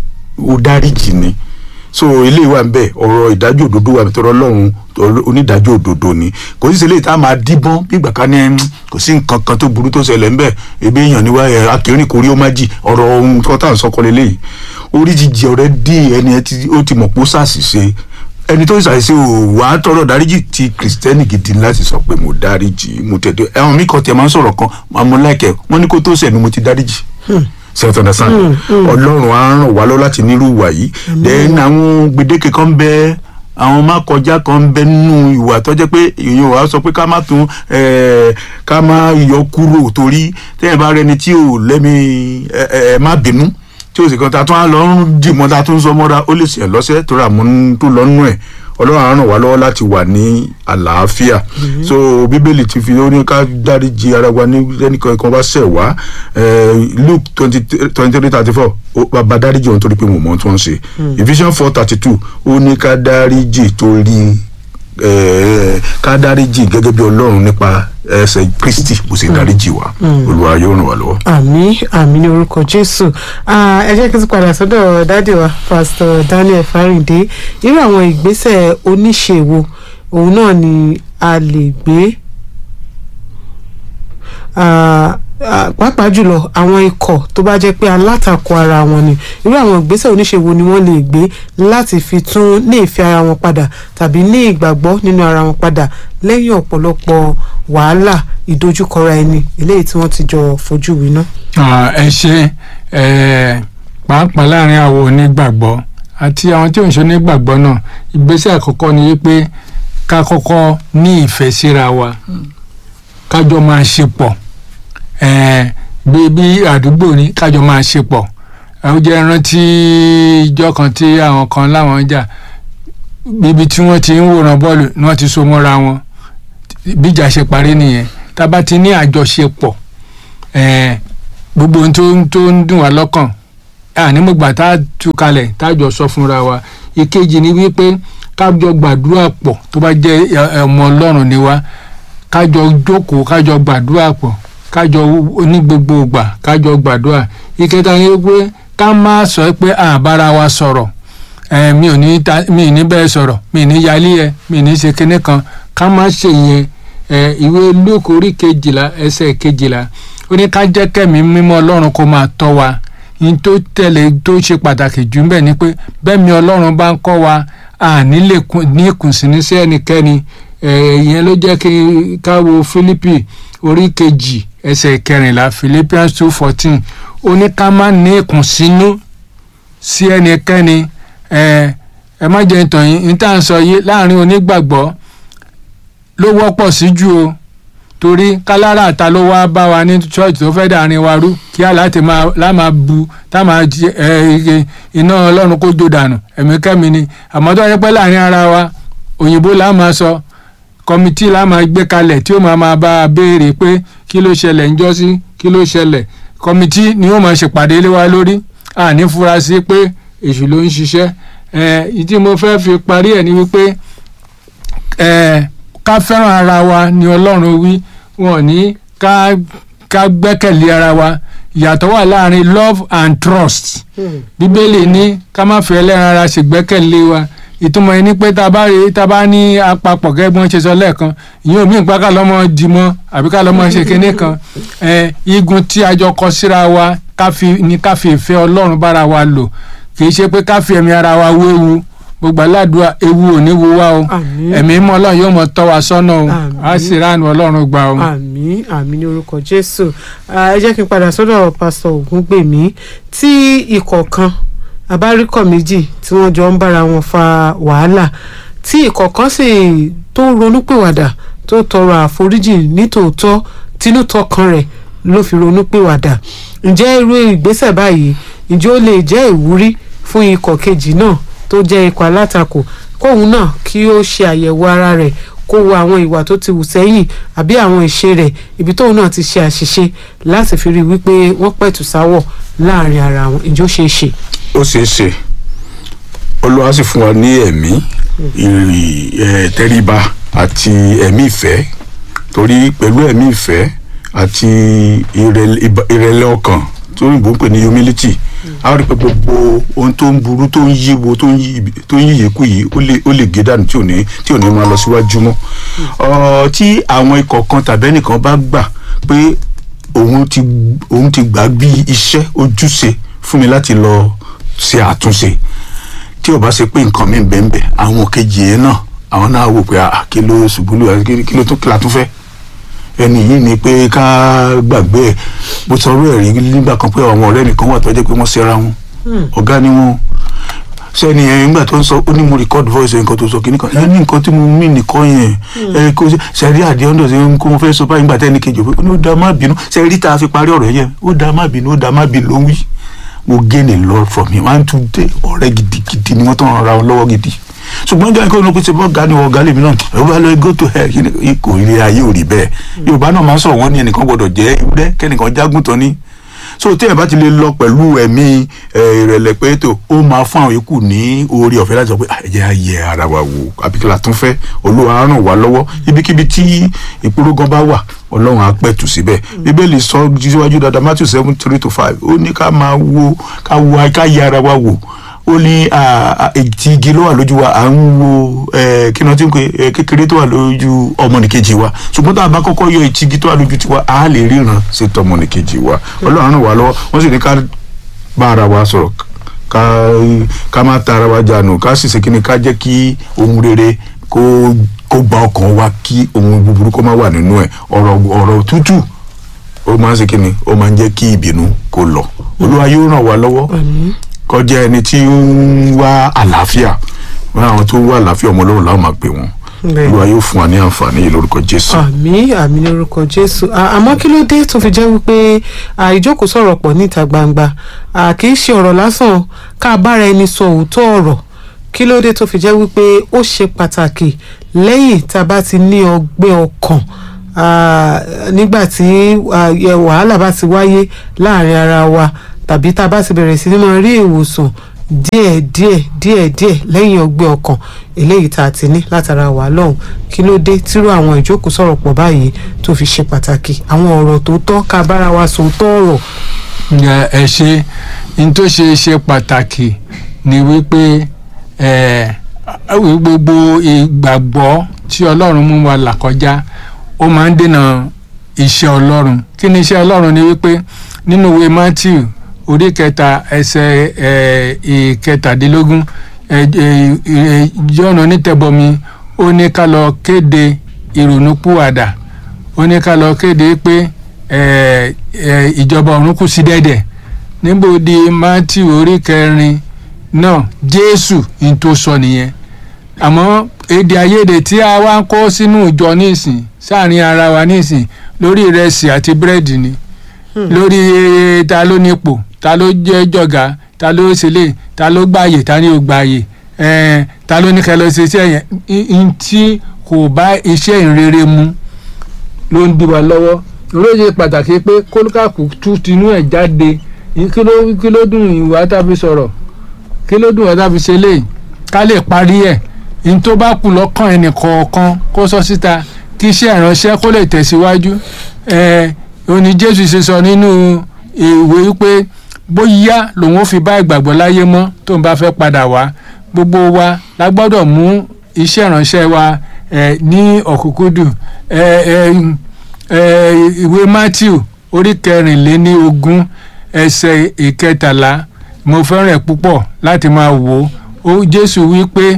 ó dáríjì ni so eléyìí wà nbẹ ọ̀rọ̀ ìdájọ́ òdodo wà tọrọ Ọlọ́run ọ̀rọ̀ onídàájọ́ òdodo ni kò sí ṣẹlẹ̀ tá a máa díbọ́n bí ìgbà kan ní ẹn, kò sí nǹkan kan tó burú tó ṣẹlẹ̀ ńbẹ ebi èèyàn níwá ẹ akérìn kò rí ó má jì ọ̀rọ̀ ohun tó tá à ń sọkọ lélẹyìí orí jíjẹ ọ̀rẹ́ dí ẹni ẹ ti ó ti mọ̀ pé ó ṣàṣìṣe ẹni tó ṣàṣìṣe ò wá tọrọ dáríjì ti kìrìsìtẹ́nì gidi láti sọ pé mo dáríjì mo tẹ̀dọ̀ ẹ̀wọ̀n mi kan tẹ̀ máa ń sọ̀rọ̀ kan àmọ́ láìkẹ́ wọ́n ní kó tó ṣẹ̀ ni mo ti dáríjì ṣètò understand ọlọ́run á ràn wá lọ láti nírú ìwà yìí then àwọn gbèdéke kan bẹ àwọn má kọjá kan bẹ nínú ìwà tó jẹ́ pé èèyàn wàá sọ pé ká má tún eh, ká má yọ kúrò torí tẹ́yìn bá rẹni tí ò lẹ́mi ẹ ẹ má bínú tí o sì kan ta tún á lọ ń dìmọ́ ta tún ń sọ mọ́ra ó lè ṣe lọ́sẹ̀ tó rà mọ́ tó lọ nú ẹ̀ ọlọ́run á ràn wá lọ́wọ́ láti wà ní àlàáfíà so bíbélì ti fi ó ní ká dáríji ara wa ní ẹnìkan kan bá ṣẹ̀ wá eh, luke twenty twenty three thirty four bàbá dáríji òun torí pé mo mọ ohun tí wọ́n ń ṣe ephesians four thirty two ó ní ká dáríji torí eh, ká dáríji gẹ́gẹ́ bí ọlọ́run nípa ẹsẹ̀ kristi bó ṣe dáríji wa olúwa yóò ràn wá lọ́wọ́. àmì àmì ní orúkọ jésù Ah, ẹ jẹ́ kí n tún padà sọ́dọ̀ dádì wa pásítọ̀ daniel fáríndé irú àwọn ìgbésẹ̀ oníṣèwò òun náà ni a lè gbé Ah, ah, pàápàá jùlọ àwọn ikọ̀ tó bá jẹ́ pé alátakò ara wọn ni irú àwọn ìgbésẹ̀ oníṣègùn ni wọ́n lè gbé láti fi tún ní ìfẹ́ ara wọn padà tàbí ní ìgbàgbọ́ nínú ara wọn padà lẹ́yìn ọ̀pọ̀lọpọ̀ wàhálà ìdojúkọra ẹni eléyìí tí wọ́n ti jọ fojú winá. Ah, ẹ ṣe ẹ pàápàá láàrin àwọn onígbàgbọ́ àti àwọn tí ò ń ṣe onígbàgbọ́ náà ìgbésẹ̀ àkọ́kọ́ ni wípé ká kọ́kọ́ ní ìfẹ́ síra wa kájọ máa ṣe pọ̀ ẹ bí bí àdúgbò ní kájọ máa ṣe pọ̀ ẹ ó jẹ́ rántí ìjọ kan tí àwọn kan láwọn jà bíbi tí wọ́n ti ń wòran bọ́ọ̀lù ni wọ́n ti so mọ́ra wọn bíjà ṣe parí nìyẹn tá a bá ti ní àjọṣepọ̀ ẹ̀ẹ́n gbogbo ohun tó ń tó ń dùn wá lọ́kàn ànímọ̀gbà tá a tú kalẹ̀ tá a jọ sọ fúnra wa ìkejì ni wípé kájọ gbàdúrà pọ̀ tó bá jẹ́ ẹ, ọmọ ọlọ́run ni wá kájọ jókòó kájọ gbàdúrà pọ̀ kájọ ní gbogbo ìgbà kájọ gbàdúrà ìkẹta ni wípé ká má sọ pé àbára wa sọ̀rọ̀ ẹ mi ò ní ta mi ò ní bẹ́ẹ̀ sọ̀rọ̀ mi ò ní yálé ẹ mi ò ní ṣe kinní kan ká má ṣe yẹn ẹ ìwé Lúùkù orí kejìlá ẹsẹ̀ kejìlá ó ní ká jẹ́ kẹ́mi mímọ́ ọlọ́run kó máa tọ́ wa yín tó tẹ̀lé tó ṣe pàtàkì jù ń bẹ̀ ni pé bẹ́ẹ̀ mi ọlọ́run bá ń kọ́ wa àní lè kún- ní ìkùnsínú sí ẹnikẹ́ni ẹ ìyẹn ló jẹ́ kí ká wo Fílípì orí kejì ẹsẹ̀ kẹrìnlá Philippians two fourteen ó ní ká má ní ìkùnsínú sí ẹnikẹ́ni ẹ ẹ má jẹ́ ìtàn yín ní tá à ń sọ yìí láàrin onígbàgbọ́ ló wọ́pọ̀ sí jù o torí kálára àta ló wá bá wa ní church tó fẹ́ dàrin wa rú kí á láti máa lá máa bu tá máa jẹ ẹ ẹ iná ọlọ́run kó jó dànù ẹ̀mí kẹ́mi ni àmọ́ tó yẹ pé láàrin ara wa òyìnbó là máa sọ kọmitì la máa gbé kalẹ̀ tí ó máa máa bá a béèrè pé kí ló ṣẹlẹ̀ ń jọ́sí kí ló ṣẹlẹ̀ kọmitì ni ó máa ṣèpàdé lé wa lórí àní fura sí pé èṣù ló ń ṣiṣẹ́ ẹ̀ ìdí mo fẹ́ fi parí ẹ̀ ni wípé ẹ̀ ká fẹ́ràn ara wa ni ọlọ́run wí wọn ní ká ká gbẹ́kẹ̀lé ara wa ìyàtọ̀ wà láàrin love and trust bíbélì ní ká má fi ẹlẹ́ran ara ṣègbẹ́kẹ̀lé wa ìtumọ̀ ẹni pé tá a bá rí tá a bá ní apapọ̀ gẹ́gẹ́ bí wọ́n ṣe sọ lẹ́ẹ̀kan ìyẹn ò mí ìpá ká lọ́mọ dìmọ́ àbí ká lọ́mọ ṣe kinní kan ẹ̀ igun tí a jọ kọ síra wa ká fi ní ká fi ìfẹ́ ọlọ́run bára wa lò kì í ṣe pé ká fi ẹ̀mí ara wa wéwu gbogbo aládùúgbò ewu ò ní wo wá o Àmín. ẹ̀mí mọ́ ọlọ́run yóò mọ tọ́ wa sọ́nà o Àmín. á sì ránu ọlọ́run gbà o. àmín àmín ní orúkọ jésù Ah, ẹ jẹ́ kí n padà sọ́dọ̀ pásítọ̀ ògúngbèmí tí ikọ̀ kan abáríkọ̀ méjì tí wọ́n jọ ń bára wọn fa wàhálà tí ikọ̀ kan sì tó ronúpìwàdà tó tọrọ àforíjì nítòótọ́ tinútọkàn rẹ̀ ló fi ronúpìwàdà ǹjẹ́ irú ìgbésẹ̀ báyìí ǹjẹ́ ó lè jẹ́ ìwúrí fún ikọ̀ kejì náà tó jẹ́ ikọ̀ alátakò kóun náà kí ó ṣe àyẹ̀wò ara rẹ̀ kó wo àwọn ìwà tó ti wù sẹ́yìn àbí àwọn ìṣe rẹ̀ ibi tóun náà ti ṣe àṣìṣe láti fi rí i wípé wọ́n pẹ̀tù sáwọ̀ láàrin ara wọn ìjọ ṣe é ṣe. ó ṣeé ṣe olúwa sì fún wa ní ẹ̀mí ìrì ẹ̀ tẹríba àti ẹ̀mí ìfẹ́ torí pẹ̀lú ẹ̀mí ìfẹ́ àti ìrẹ̀lẹ̀ ìbá- ìrẹ̀lẹ̀ ọkàn tó òyìnbó ń pè ní humility a rí pé gbogbo ohun tó ń burú tó ń yíwo tó ń yí tó ń yíyè kú yìí ó lè ó lè gé dànù tí ò ní tí ò ní máa lọ síwájú mọ́ Ọ, tí àwọn ikọ̀ kan tàbí ẹnìkan bá gbà pé òun ti òun ti gbà bí iṣẹ́ ojúṣe fún mi láti lọ ṣe àtúnṣe tí ò bá ṣe pé nǹkan mi bẹ́ẹ̀ bẹ́ẹ̀ àwọn kejì yẹn náà àwọn náà wò pé ah, kí ló ṣubú lù kí kí ló tún kí la tún fẹ́ ẹni yìí ni pé ká gbàgbé ẹ̀ mo sọ ọ̀rọ̀ ẹ̀rí nígbà kan pé àwọn ọ̀rẹ́ nìkan wà tó jẹ́ pé wọ́n ṣera wọn ọ̀gá ni wọn sẹ́ni ẹ̀ nígbà tó ń sọ ó ní mo record voice ẹ̀ nǹkan tó sọ kí nìkan ẹ̀ ní nǹkan tí mo mí nìkan yẹn ẹ̀ kó sẹ́rí àdé ọ̀dọ̀ ṣe ń kó mo fẹ́ sọ báyìí nígbà tẹ́ni kejì ó ní ó dá má bínú sẹ́rí tá a fi parí ọ̀rọ̀ yẹn ó dá má bínú ó dá má bínú ló ń wí mo gain a lot from him one two day ọ̀rẹ́ gidigidi ni wọ́n tán ra wọn lọ́wọ́ gidi ṣùgbọ́n jẹ́ kí olókùn ṣe bọ́ ga ni ọ̀gá lèmi náà ẹ̀ bá lọ go to hell kí ni kò rí ayé ò rí bẹ́ẹ̀ yorùbá náà máa ń sọ̀rọ̀ wọ́n ní ẹnìkan gbọ́dọ̀ jẹ́ ewúrẹ́ kẹ́nìkan jágùntàn ní so tí ẹ bá ti lè lọ pẹ̀lú ẹ̀mí ẹ̀, ìrẹ̀lẹ̀ pé tó ó máa fún àwọn ikú ní oore ọ̀fẹ́ láti sọ pé "Ah, ẹ jẹ́ á yẹ ara wa wò àbí kí la tún fẹ́ olúwa á ràn wá lọ́wọ́ ibikíbi tí ìpológan bá wà ọlọ́run á pẹ̀tù síbẹ̀ bíbélì sọ síwájú dáadáa matthew seven three to five ó ní ká máa wo ká wo ká yẹ ara wa wò ó ní ah, ah, ti igi ló wà lójú wa à ń wo eh, kí ni wọ́n ti ń pè é kékeré tó wà lójú ọmọnìkejì wa ṣùgbọ́n tá a bá kọ́kọ́ yọ ìtì igi tó wà lójú tiwa a lè ríran sí tọmọnìkejì wa ọlọ́run ràn wá lọ́wọ́ wọ́n sì ní ká bá ara wa sọ̀rọ̀ ká ká má ta ara wa jànù ká sì ṣe kí ni ká jẹ́ kí ohun rere kó kó gba ọkàn wa kí ohun búburú kó má wà nínú ẹ̀ ọ̀rọ̀ ọ̀rọ̀ tútù ó máa ń ṣe kí ni ó máa ń jẹ́ kí ìbínú kó lọ olúwa yóò ràn wá lọ́wọ́ àmín kọjá ẹni tí ó ń wá àlàáfíà wọn àwọn tó ń wá àlàáfíà ọmọ ọlọ́run láwọn máa pè wọ́n Bẹ́ẹ̀. olúwa yóò fún wa ní àǹfààní yìí lórúkọ jésù. àmín àmín lórúkọ jésù À- àmọ́ kí ló dé tó fi jẹ́ wípé à, ìjókòó sọ̀rọ̀ pọ̀ níta gbangba À, kì í ṣe ọ̀rọ̀ lásán ká bára ẹni sọ òótọ́ ọ̀rọ̀ kí ló dé tó fi jẹ́ wípé ó ṣe pàtàkì lẹ́yìn tá a bá ti ní ọgbẹ́ ọkàn à, nígbà tí à, yẹ- wàhálà bá ti wáyé láàrin ara wa tàbí tá a bá ti bẹ̀rẹ̀ sí ní máa rí ìwòsàn díẹ̀ díẹ̀ díẹ̀ díẹ̀ lẹ́yìn ọgbẹ́ ọkàn eléyìí tá a ti ní látara wà lọ́hùn kí ló dé tírú àwọn ìjókòó sọ̀rọ̀ pọ̀ báyìí tó fi ṣe pàtàkì àwọn ọ̀rọ̀ tó tọ́ ká bára wa sòótọ́ ọ̀rọ̀ ẹ ẹ ṣe n tó ṣe ṣe pàtàkì ni wípé ẹ ẹ gbogbo ìgbàgbọ́ tí ọlọ́run mú wa là kọjá ó máa ń dènà iṣẹ́ ọlọ́run kí ni iṣẹ́ ọlọ́run ni wípé nínú ìwé matthew orí kẹta ẹsẹ̀ ẹ ìkẹtàdínlógún ẹ ẹ ẹ John onítẹ̀bọmi ó ní ká lọ kéde ìrònúpìwàdà ó ní ká lọ kéde pé ẹ ẹ ìjọba ọ̀run kù sí dẹ́dẹ̀ níbo di matthew orí kẹrin náà jésù ní tó sọ nìyẹn àmọ́ èdè àìyedè tí a wá ń kó sínú ìjọ nísìn sáàrin ara wa nísìn lórí ìrẹsì àti búrẹ́dì ni lórí eh, ta ló nípò ta ló jẹ́ jọ̀gá ta ló ṣẹlẹ̀ ta ló gbààyè ta ni ò gbààyè eh, ta ló ní kẹ́ lọ ṣe iṣẹ́ yẹn n tí kò bá iṣẹ́ ìrere mu ló ń di wa lọ́wọ́ olóye pàtàkì pé kólúkàkù tú tinú ẹ̀ jáde kí ló kí ló dùn ìwà tàbí sọ̀rọ̀ kí ló dùn ìwà tàbí ṣe léyìí ká lè parí ẹ̀ ní tó bá kù lọ́kàn ẹnì kọ̀ọ̀kan kó sọ síta kí iṣẹ́ ìránṣẹ́ kó lè tẹ̀síwájú ẹ̀ òní jésù ṣe sọ nínú ìwé wípé bóyá lòun ó fi bá ìgbàgbọ́ láyé mọ́ tó ń bá fẹ́ padà wá gbogbo wa la gbọ́dọ̀ mú iṣẹ́ ìránṣẹ́ wa ẹ̀ ní ọ̀kúnkúndùn ẹ̀ ẹ̀ ẹ̀ ìwé matthew orí kẹrìnléní ogún ẹsẹ̀ ìkẹtàlá mo fẹ́ràn ẹ̀ púpọ̀ láti máa wò ó jésù wí pé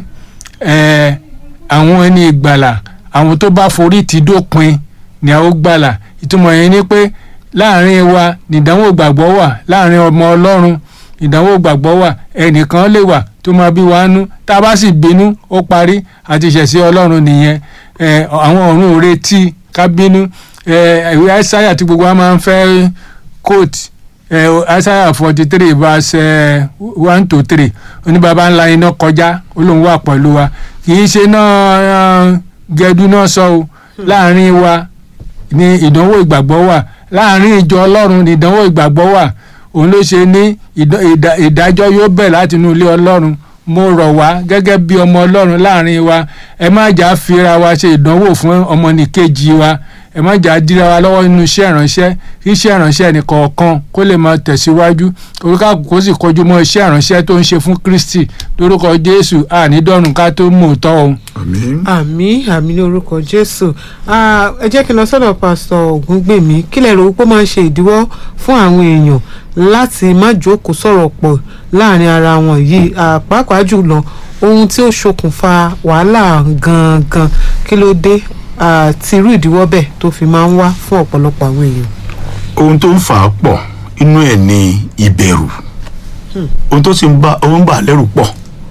ẹ̀ àwọn ẹni ìgbàlà àwọn tó bá forí ti dópin ni a ó gbàlà ìtumọ̀ yẹn ni pé láàrin wa nìdánwò gbàgbọ́ wà láàrin ọmọ ọlọ́run ìdánwò gbàgbọ́ wà ẹnìkan lè wà tó máa bí wa nú tá a bá sì bínú ó parí àti ìṣẹ̀sí ọlọ́run nìyẹn ẹ̀ àwọn ọ̀run ò retí ká bínú ẹ̀ ìwé àìsáyà tí gbogbo wa máa ń fẹ́ quote ẹ̀ àìsáyà forty three verse one to three oníbàbá ńlá iná kọjá ó lóun wà pẹ̀lú wa kì í ṣe náà gẹdú náà sọ o láàrin wa ní ìdánwò ìgbàgbọ́ wà láàrin ìjọ ọlọ́run ní ìdánwò ìgbàgbọ́ wà òun ló ṣe ní ìdá- ìdá- ìdájọ́ yóò bẹ̀ láti inú ilé ọlọ́run mo rọ̀ wá gẹ́gẹ́ bí ọmọ ọlọ́run láàrin wa ẹ má jà fira wa ṣe ìdánwò fún ọmọnìkejì wa ẹ má jà dira wa lọ́wọ́ nínú iṣẹ́ ìránṣẹ́ kí iṣẹ́ ìránṣẹ́ nìkọ̀ọ̀kan kó lè máa tẹ̀síwájú oríkà kó sì kọjú mọ́ iṣẹ́ ìránṣẹ́ tó ń ṣe fún kristi lórúkọ jésù ànídọ́rùn ká tó mú òótọ́ òun. àmín. àmì àmì ní orúkọ jésù Ah, ẹ jẹ́ kí n lọ sọ́dọ̀ pásítọ̀ ògúngbèmí kí lẹ rò pé ó máa ń ṣe ìdíwọ́ fún àwọn èèyàn láti má jókòó sọ̀rọ̀ pọ̀ láàrin ara wọn yìí Ah, pàápàá jùlọ ohun tí ó ṣokùnfà wàhálà gangan kí ló dé Ah, tí irú ìdíwọ́ bẹ́ẹ̀ tó fi máa ń wá fún ọ̀pọ̀lọpọ̀ àwọn èèyàn. ohun tó ń fà á pọ̀ inú ẹ̀ ni ìbẹ̀rù ohun tó sì ń bá ohun bà á lẹ́rù pọ̀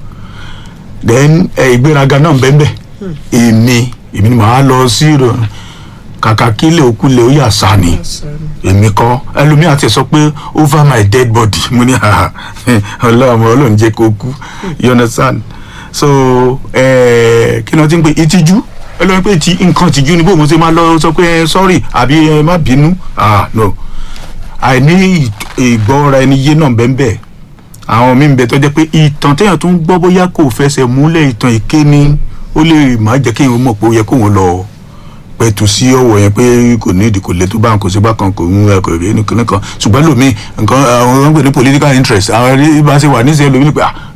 then ẹ ìgbéraga náà bẹ́ẹ̀ èmi èmi ni màá lọ sí ìrọ̀ kàkà kílẹ̀ òkúlẹ̀ ó yà sá ni èmi kọ́ ẹlòmíì àti ẹ̀ sọ pé over my dead body mo ní haha ọlọ́run ọlọ́run jẹ́ kó kú you understand so eh, kí ni wọ́n ti ń pè ìtìjú ẹlòmíì pé ti nǹkan ìtìjú ni bó mo ṣe máa lọ sọ pé eh, sorry àbí ẹ má bínú ah no àìní ìgbọ́ra ẹni yé náà bẹ́ẹ̀ bẹ́ẹ̀ àwọn míì ń bẹ tó jẹ́ pé ìtàn téèyàn tó ń gbọ́ bóyá kò fẹsẹ̀ múlẹ̀ ìtàn èké ni ó lè má jẹ́ kéèyàn mọ̀ pé ó yẹ kóun lọ pẹ̀tù sí ọwọ́ yẹn pé kò ní ìdí kò lè tó bá nǹkan sí bákan kò ń ẹ kò rí nìkan nìkan ṣùgbọ́n lómi nǹkan àwọn ọ̀gbìn ní political interest àwọn ẹni bá ṣe wà níṣẹ́ lómi nípa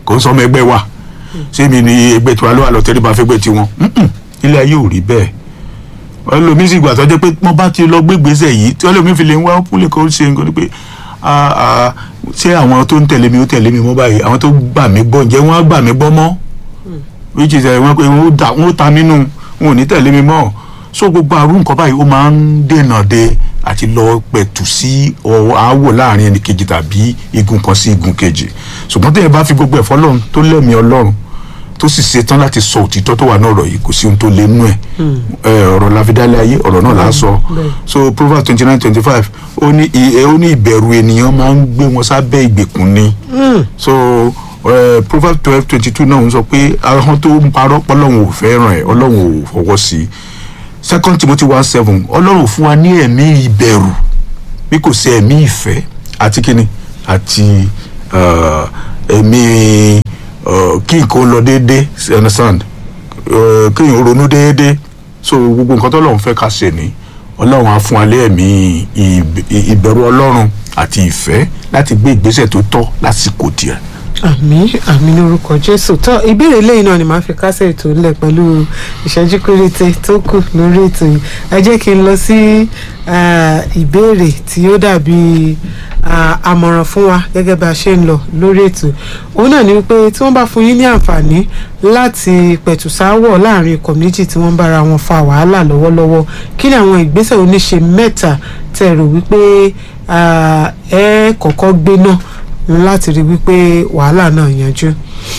kò ń sọ ọmọ ẹgbẹ́ wa ṣé mi ni ẹgbẹ́ tiwa ló wà lọ tẹ́lẹ̀ bá fẹ́ gbẹ́ tiwọn Mm-mm. ilé ayé ò rí bẹ́ẹ̀ ẹlòmíín sì gbà tó jẹ́ pé wọ́n bá ti lọ gbégbèsè yìí tí ẹlòmíín fi lè ń wá púlẹ̀ kan ṣe nǹkan ni pé ah, ah, ṣé àwọn tó ń tẹ̀lé mi ó tẹ̀lé mi mọ́ báyìí àwọn tó gbà mí gbọ́ ǹjẹ́ wọ́n á gbà mí gbọ́ mọ́ which is ẹ̀ wọ́n pé wọ́n ó da- wọ́n ó ta mí nù wọn ò ní tẹ̀lé mi mọ́ so gbogbo àrùn nǹkan báyìí ó máa ń dènà de àti lọ pẹ̀tù sí ọ̀rọ̀ àwọ̀ láàrin ẹnì kejì tàbí igun kan sí igun kejì ṣùgbọ́n tẹ̀yẹ bá fi gbogbo ẹ̀fọ́ lọ́run tó lẹ́mìí ọlọ́run tó sì ṣetán láti sọ òtítọ́ tó wà náà ọ̀rọ̀ yìí kò sí ohun tó lé nú ẹ̀ ẹ, ọ̀rọ̀ láfidálẹ̀ ayé ọ̀rọ̀ náà là á sọ bẹ́ẹ̀. so proverbs twenty nine twenty five ó ní ì- ó ní ìbẹ̀rù ènìyàn máa ń gbé wọn sábẹ́ ìgbèkùn ni so uh, proverbs twelve twenty two náà ń sọ pé ahọ́n tó ń parọ́ ọlọ́run ò fẹ́ràn ẹ̀ ọlọ́run ò fọwọ́ sí i second timothy one seven ọlọ́run ò fún wa ní ẹ̀mí ìbẹ̀rù bí kò sí ẹ̀mí ìfẹ́ àti kíni àti uh, ẹ̀mí uh, kí nǹkan ó lọ déédéé you understand uh, kí n ronú déédéé so gbogbo nǹkan tó lọ́run fẹ́ ká ṣe ni ọlọ́run á fún wa ní ẹ̀mí ìb- ìbẹ̀rù ọlọ́run àti ìfẹ́ láti gbé ìgbésẹ̀ tó tọ́ lásìkò díẹ̀. àmì àmì ní orúkọ jésù tó ìbéèrè lẹ́yìn náà ni màá fi kásẹ̀ ètò ńlẹ̀ pẹ̀lú ìṣẹ́jú péréte tó kù lórí ètò yìí ẹ jẹ́ kí n lọ sí ah, ìbéèrè tí ó dàbí ah, àmọ̀ràn fún wa gẹ́gẹ́ bá a ṣe ń lọ lórí ètò òun náà ni wípé tí wọ́n bá fún yín ní àǹfààní láti pẹ̀tù sáwọ̀ láàrin ikọ̀ méjì tí wọ́n ń bára wọn fa wàhálà lọ́wọ́lọ́wọ́ kí ni àwọn ìgbésẹ̀ oníṣe mẹ́ta tẹ́ rò wípé ah, ẹ kọ́kọ́ gbé náà láti rí wípé wàhálà náà yanjú.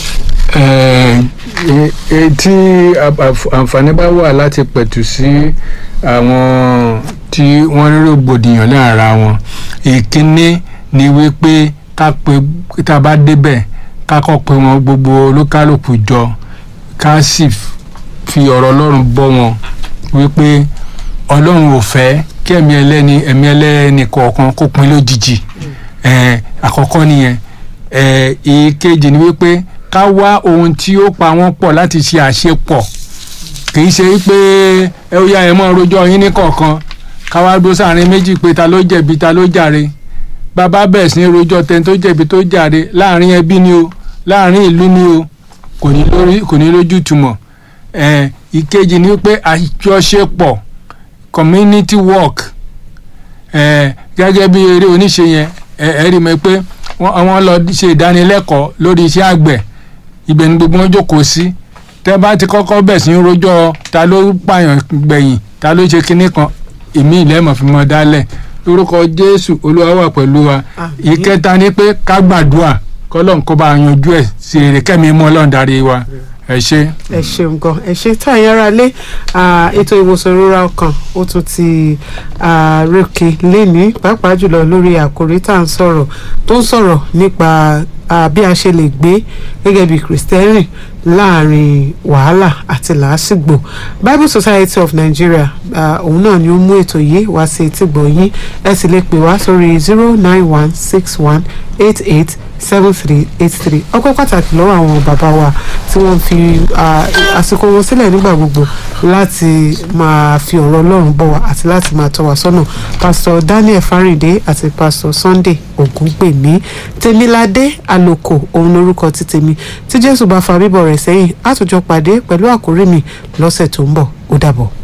Eh, eh, eh, tí àf- àf- àǹfààní bá wà láti pẹ̀tù sí àwọn tí wọ́n rí rògbòdìyàn lára wọn ìkíní ni wípé ká pe tá a bá débẹ̀ ká kọ́ pe wọn gbogbo olúkálùkù jọ ká sì f- fi ọ̀rọ̀ ọlọ́run bọ́ wọn wípé ọlọ́run ò fẹ́ kí ẹ̀mí ẹlẹ́ni ẹ̀mí ẹlẹ́ni kọ̀ọ̀kan kó pin lójijì Eh, àkọ́kọ́ nìyẹn Eh, ìkejì ni wípé ká wá ohun tí ó pa wọ́n pọ̀ láti ṣe àṣepọ̀ kì í ṣe pé ẹ ó yá ẹ mọ́ rojọ́ yín ní kọ̀ọ̀kan ká wá dúró sáàrin méjì pé ta ló jẹ̀bi ta ló jàre bàbá bẹ̀rẹ̀ sí ní rojọ́ tẹni tó jẹ̀bi tó jàre láàrin ẹbí ni o láàrin ìlú ni o kò ní lórí kò ní lójú túmọ̀ ẹ ìkejì ni pé àjọṣepọ̀ community work ẹ gẹ́gẹ́ bí eré oníṣe yẹn ẹ ẹ rí mi pé wọ́n wọ́n lọ ṣe ìdánilẹ́kọ̀ọ́ lórí iṣẹ́ àgbẹ̀ ibẹ̀ ni gbogbo wọn jókòó sí tẹ́ bá ti kọ́kọ́ bẹ̀ sí í rojọ́ ta ló pààyàn gbẹ̀yìn ta ló ṣe kinní kan èmi ìlẹ́mọ̀ fi mọ́ dálẹ̀ lórúkọ jésù olúwa wà pẹ̀lú wa Àmín. ìkẹta ni pé ká gbàdúrà kọ́lọ́n kó bá a yanjú ẹ̀ sí èrè kẹ́mi mọ́ ọlọ́run darí wa ẹ ṣé. ẹ ṣeun gan ẹ ṣe tá àyàn ara lé ah, ètò ìwòsàn ìrora ọkàn ó tún ti ah, rékè léni pàápàá jùlọ lórí àkòrí tá à ń sọ̀rọ̀ tó ń sọ̀rọ̀ nípa ah, bí a ṣe lè gbé gẹ́gẹ́ bí kìrìsìtẹ́nì láàrin wàhálà àti làásìgbò Bible Society of Nigeria ah, òun náà ni ó mú ètò yìí wá sí etí gbọ̀nyín ẹ sì lè pè wá sórí zero nine one six one eight eight seven three eight three ọpẹ́ pàtàkì lọ́wọ́ àwọn bàbá wa tí wọ́n fi ah, àsìkò wọn sílẹ̀ nígbà gbogbo láti máa fi ọ̀rọ̀ Ọlọ́run bọ̀ wá àti láti máa tọ́ wa sọ́nà pásítọ̀ Daniel Fáríndé àti pásítọ̀ Sunday Ògúngbèmí Tèmiládé Àlòkò òun lórúkọ ti tèmi tí Jésù bá fa bíbọ̀ rẹ̀ sẹ́yìn á tún jọ pàdé pẹ̀lú àkórí mi lọ́sẹ̀ tó ń bọ̀ ó dàbọ̀.